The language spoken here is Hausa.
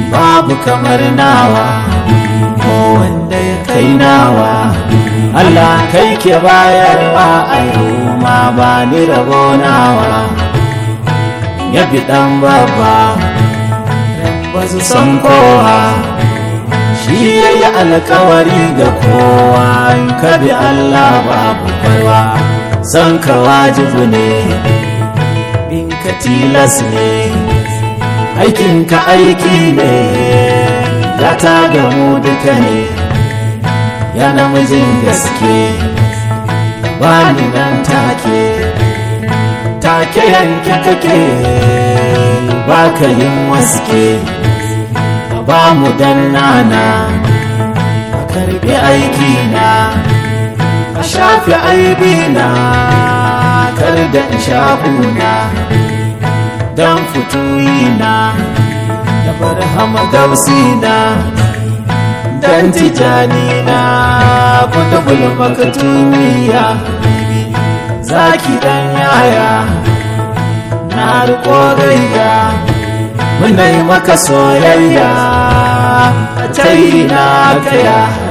babu kamar nawa ko wanda ya kai nawa Allah kai ke bayarwa a ma ba ni rabo nawa ya bi dan baba ba su san kowa shi ya yi alkawari ga kowa in ka bi Allah babu barwa san ka wajibu ne bin ka tilas ne aikinka aiki ne ya ta gamu duka ne ya namijin gaske bani nan take take yanke kake baka yin waske ba mu dan nana a karbi aiki na a shafi aibi na kar da in shafuna dan fituyi na da barhama gausi na dan tijani na kutubul makatumiya zaki dan yaya na riko gayya muna yi maka soyayya a na kaya